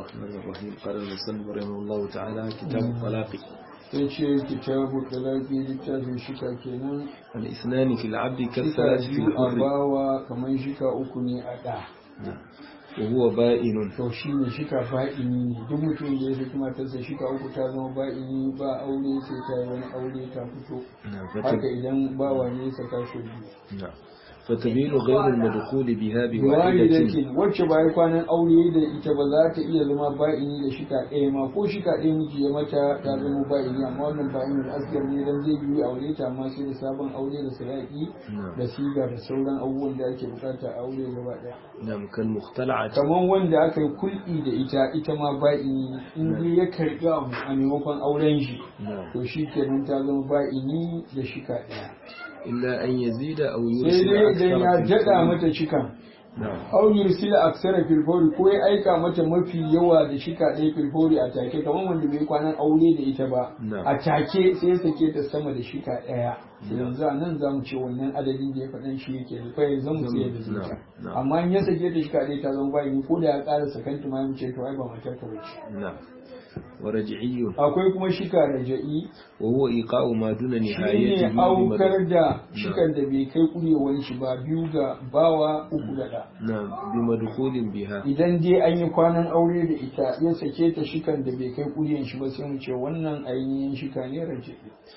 الرحمن الرحيم قال المصنف رحمه الله تعالى كتاب الطلاق sai ce kitabu talaki littafin shika kenan الاثنان في العبد shika كالثلاث في biyu a الحر bawa kamar shika uku ne a ɗa نعم. وهو بائن to shi ne shika ba'ini ne duk mutum da ya saki matarsa shika uku ta zama ba'ini ba aure sai ta yi wani aure ta fito نعم. haka فتب... idan bawa ne ya saka shi biyu نعم. فتبين غير المدخول بها بواحدة wahidatin wacce ba ya kwanan aure da ita ba za ta iya zama ba'ini da shika ɗaya ma ko shika ɗaya miji ya mata ta zama ba'ini amma wannan ba'ini da asgar ne dan zai yi aure ta amma sai da sabon aure da sadaki نعم. da siga da sauran abubuwan da ake bukata a aure gaba ɗaya نعم كالمختلعة kamar wanda aka yi kulɗi da ita ita ma ba'ini in dai ya karɓi abu a maimakon auren shi نعم to shi kenan ta zama ba'ini da shika ɗaya إلا أن يزيد أو sai يرسل dai idan ya أكثر في jaɗa الكلام. mata cikan نعم aw yursila aksara filfori ko ya aika mata mafi yawa da shika ɗaya filfori a take kamar wanda bai kwanan aure da ita ba Na'am. a take sai ya sake ta sama da shika ɗaya to Na'am. yanzu a nan za mu ce wannan adadin da ya faɗan shi yake da fa yanzu mu sai da Na'am. zuta Na'am. amma in ya sake ta shika ɗaya ta zama bayan ko da ya ƙara sakanta ma mu ce to ai ba matar ka bace نعم ورجعي akwai kuma shika raja'i وهو إيقاع ما دون shi نهايته ne aukar بمدخول da shikan da bai kai kurewar shi ba biyu ga bawa uku ga ɗa نعم بمدخول بها idan dai an yi kwanan aure da ita ya sake ta shikan da bai kai kuriyan shi ba sai mu ce wannan ainihin shika ne raje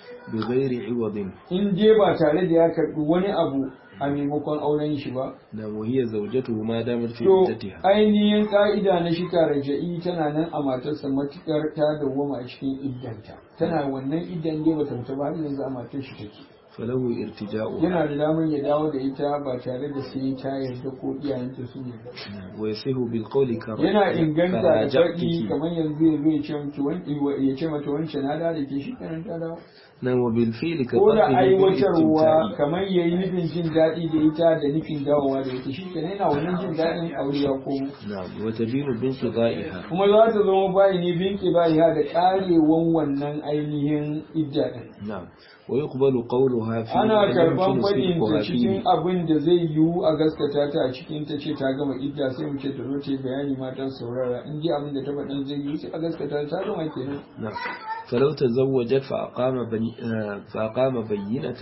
بغير عوض in dai ba tare da ya karɓi wani abu a maimakon auren shi ba نعم وهي زوجته ما دامت في to عدتها ainihin ka'ida na shika raja'i tana nan a matarsa matukar ta dawwama a cikin iddanta tana wannan iddan dai bata fita ba har yanzu a matar shi take فله ارتجاؤها yana da damar ya dawo da ita ba tare da sai ta yarda ko iyayenta su ne ba نعم. ويصح بالقول كرا- yana inganta da faɗi كراجعتك kamar yanzu ya zo ya ce miki wani ya ce mata wancan na da ke shi kenan ta dawo نعم وبالفعل ko da كطرحه aiwatarwa بالاستمتاع kamar ya yi nufin jin daɗi da ita da nufin dawowa da ita shi kenan yana wannan jin daɗin aure ya komo نعم وتبين بانقضائها kuma za ta zama bayi ne binki bayi da ƙarewan wannan ainihin idda ɗin نعم ويقبل قولها في ana ما karban يمكن faɗin صدقها ta cikin فيه abin da zai yiwu a gaskata ta a cikin ta ce ta gama idda sai mu ce ta zo ta yi bayani matan saurara in ji abin da ta faɗin zai yiwu sai a gaskata ta gama kenan نعم فلو تزوجت فأقام, بني آه، فأقام بينة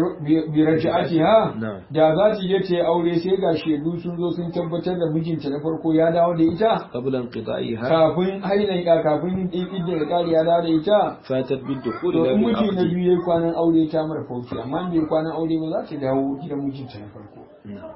bi raja'atiha نعم da za ta je ta yi aure sai ga shaidu sun zo sun tabbatar da mijinta na farko ya dawo da ita قبل انقضائها kafin hailan ya kafin idda ya kare ya dawo da ita فاتت بالدخول to لا in miji na بالعقد biyu yayi kwanan aure ta mara fauki amma in bai kwanan aure ba za ta dawo gidan mijinta na farko نعم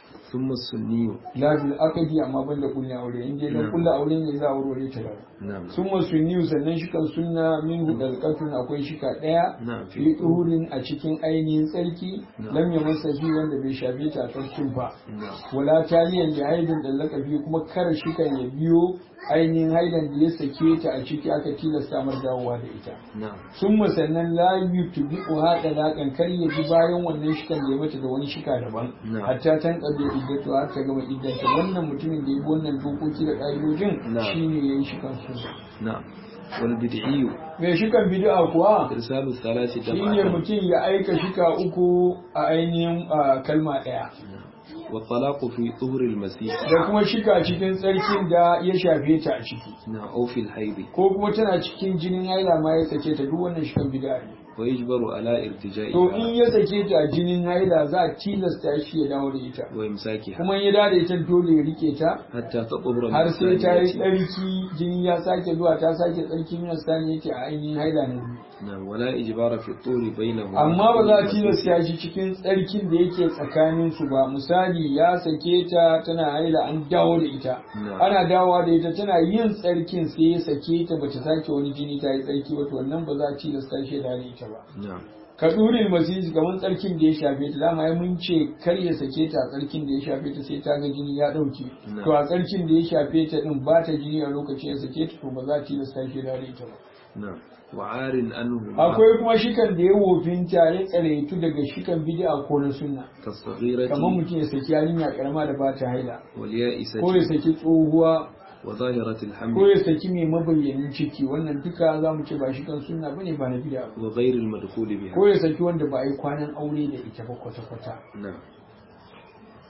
ثم السني labil akadi amma banda kullin aure in dai dan Na'am. kullin aure ne za a warware ta dawo نعم sun sunniyu sannan shikan sunna min hudalkatun akwai shika daya نعم fi tsuhurin a cikin ainihin tsarki Na'am. lam ya masa fi wanda bai shafe ta tsarkin ba نعم wala taliyan da haidin da lakabi kuma kar shikan ya biyo ainihin haidan da ya sake ta a ciki aka tilasta mar dawowa da ita نعم sun sannan la yutubi haɗa laƙan kar ya bi bayan wannan shikan da ya mata da wani shika daban Na'am. hatta tan ƙabe iddatu har ta gama iddanta wannan mutumin da ya bi wannan dokoki da ƙa'idojin Na'am. shine ya yi shikan su نعم والبدعي mai shikan bid'a kuwa إرسال الثلاث shine جماعة mutum ya aika shika uku a ainihin ah, kalma ɗaya والطلاق في طهر المسيح da kuma shika cikin tsarkin da ya shafe ta a ciki نعم أو في الحيض ko kuma tana cikin jinin haila ma ya sake ta duk wannan shikan bid'a ne ويجبر على to in ارتجائها ya sake ta a jinin haila za a tilasta shi ya dawo da ita وإمساكها kuma in ya dawo da ita dole ya rike ta حتى تطهر har من sai ta yi الثانية. tsarki jini ya sake zuwa ta sake tsarki mina sani yake a ainihin haila na biyu نعم ولا إجبار في الطهر بينهما amma ba za a tilasta shi cikin tsarkin da yake tsakanin su ba misali ya sake ta tana haila an dawo da ita Na'am. ana dawowa da ita tana yin tsarkin sai ya sake ta bata sake wani jini ta yi tsarki ba to wannan ba za a tilasta shi da ita ba نعم ka ɗurin masiji kamar tsarkin da ya shafe ta dama ya mun ce kar ya sake ta a tsarkin da ya shafe ta sai ta ga jini ya ɗauke Na. to a tsarkin da ya shafe ta din ba ta jini a lokacin ya sake ta to ba za a tilasta shi da ita ba نعم وعار أنه akwai kuma shikan da ya wofinta ya tsaraitu daga shikan bid'a ko na sunna كالصغيرة kamar mutum ya saki yarinya karama da ba ta haila واليائسة ko ya saki tsohuwa وظاهرة ko الحمل ya saki mai mabayyanin ciki wannan duka za mu ce ba shikan sunna bane ba na bid'a ba وغير المدخول بها ko ya saki wanda ba a yi kwanan aure da ita ba kwata-kwata نعم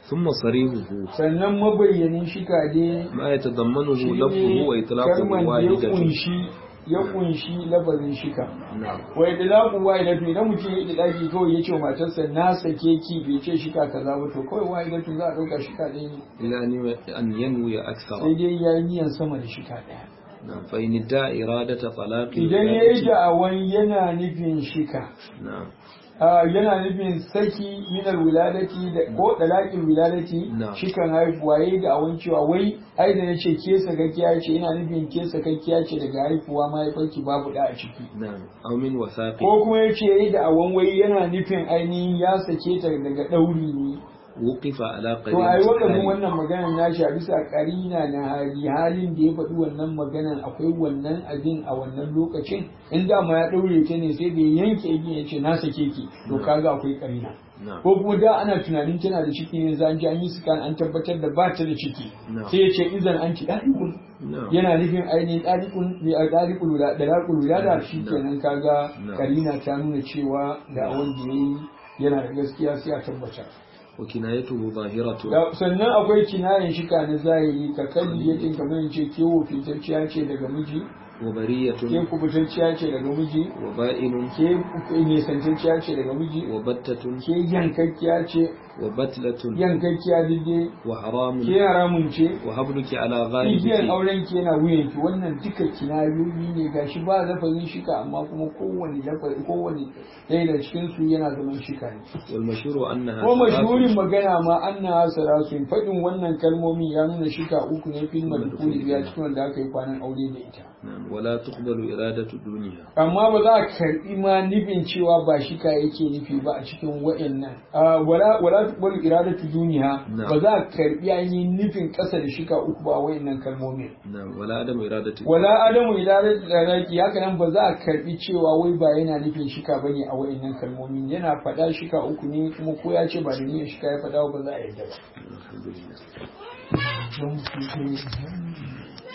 ثم صريحه sannan mabayyanin shika dai ما يتضمنه shi لفظه ne وإطلاقه kalman da ya واحدة kunshi ya kunshi labarin shika نعم wa idlaqu wahidatu idan mutum ya idlaqi kawai ya ce wa matarsa na sake ki bai ce shika kaza ba to kawai wahidatu za a dauka shika ɗaya ne إلى أن- أن ينوي sai أكثر dai ya yi niyan sama da shika ɗaya نعم فإن ادعى إرادة طلاق idan ya yi الولادة- da'awan yana nufin shika نعم Ah, yana nufin saki minar wiladati da ko dalakin wiladati Na. shikan haifuwa yayi da awon cewa wai ai da nace ke sakakkiya ce ina nufin ke sakakkiya ce daga haifuwa mahaifarki babu da a ciki نعم أو من وثاق ko kuma yace yayi da awon wai yana nufin ainihin ya sake ta daga dauri ne وقف على to ai قرينة wannan الحال. wannan maganar nashi a bisa karina na hali halin da ya faɗi wannan maganar akwai wannan abin a wannan lokacin in da ma ya ɗaure ta ne sai da ya yanke igin ya ce na sake ki to kaga akwai karina نعم ko kuma da ana tunanin tana da ciki ne za ji an yi scan an tabbatar da ba ta da ciki No. sai ya ce izan an ci ɗaɗikun نعم yana nufin ainihin ɗaɗikun a ɗaɗikun da ɗaɗikun da shi No. kenan kaga No. karina ta nuna cewa da wanda ya yi yana da gaskiya sai a tabbatar وكنايته ظاهرة Da- sannan akwai kinayen shika na zahiri ka kalli yakin kamar in ce kewo fitacciya ce daga miji وبرية ke kubutacciya ce daga miji وبائن ke nesantacciya ce daga miji وبتة ke yankakkiya ce وبتلة yankakkiya didde وحرام ke haramun ce وهبلك على igiyar غالبك auren ke yana wuyanki wannan duka kinayoyi ne gashi ba lafazin shika amma kuma kowane lafazi kowane ɗaya da cikin su yana zaman shika ne والمشهور أنها ko ثلاث mashhurin magana ma anna sarasun faɗin wannan kalmomin ya nuna shika uku ne fil madkhuli biya cikin wanda aka yi kwanan aure da ita نعم ولا تقبل إرادة دونها amma ba za a karɓi ma nufin cewa ba shika yake nufi ba a cikin wa'annan Ah, wala wala tuqbalu iradatu duniya Na'am. ba za a karɓi ainihin nufin ƙasa da shika uku ba a wa'annan kalmomin نعم ولا عدم إرادة wala adamu iradatu raki haka nan ba za a karɓi cewa wai ba yana nufin shika bane a wa'annan kalmomin yana faɗa shika uku ne kuma ko ya ce ba da niyyar shika ya faɗa ba za a yarda ba الحمد لله don su